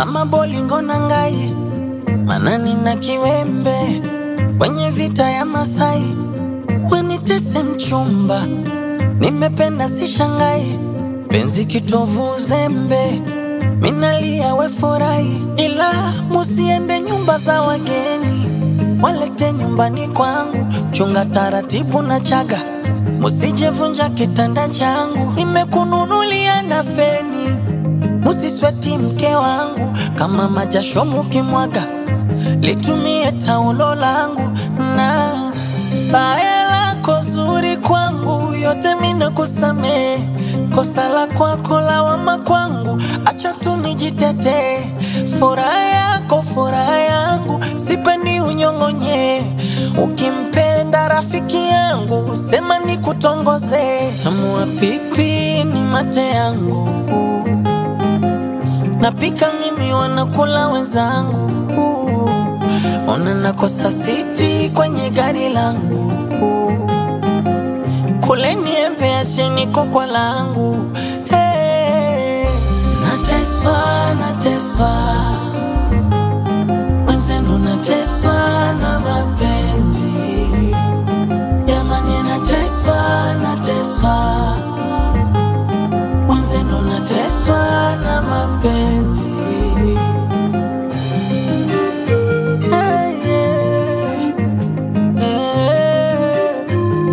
ama bolingo na ngai manani na kiwembe kwenye vita ya Masai wenitese mchumba nimependa si shangai penzi kitovu uzembe minalia we furahi ila musiende nyumba za wageni walete nyumbani kwangu chunga taratibu na chaga musijevunja kitanda changu nimekununulia na feni musisweti mke wangu kama majasho mukimwaga litumie taulo langu na baya lako zuri kwangu yote mina kusamee kosa la kwako lawama kwangu acha tu nijitetee furaha yako furaha yangu sipendi unyong'onye ukimpenda rafiki yangu sema ni kutongoze tamua pipi ni mate yangu napika mimi wanakula wenzangu ona nakosa siti kwenye gari langu kule niembe acheni kokwa langu hey. nateswa nateswa mwenzenu nateswa na mapenzi jamani nateswa nateswa mwenzenu nateswa na mapenzi Hey, yeah. Yeah.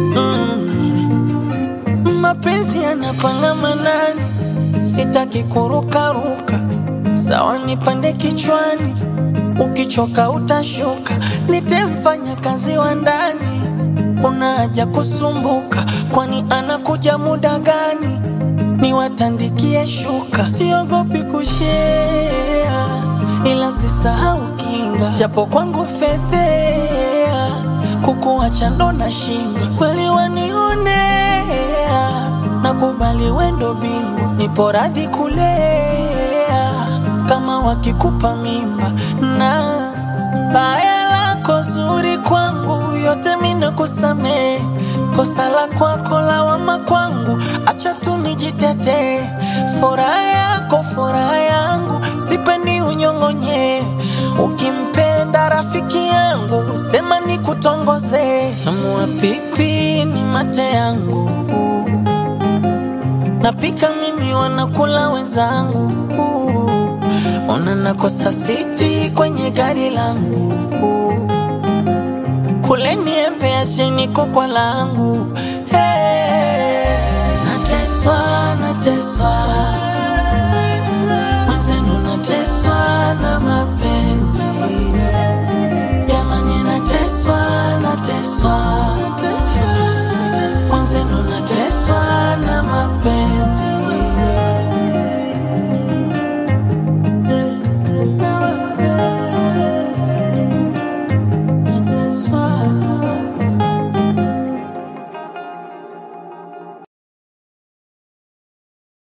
Mm. mapenzi yanapanga manani sitaki kurukaruka sawa nipande kichwani ukichoka utashuka nitemfanya kazi wa ndani una haja kusumbuka kwani anakuja muda gani niwatandikie shuka siogopi kushea ila usisahau kinga japo kwangu fedhea kukuacha ndo na shinda kweli wanionea nakubali wendo bingu nipo radhi kulea kama wakikupa mimba na baya lako zuri kwangu yote mina kusamee kosa la kwako lawama kwangu acha tu nijitetee furaha yako furaha yangu sipendi unyong'onye ukimpenda rafiki yangu sema ni kutongoze tamua pipi ni mate yangu napika mimi wanakula wenzangu ona nakosa siti kwenye gari langu kule niembe acheni kokwa langu hey. nateswa nateswa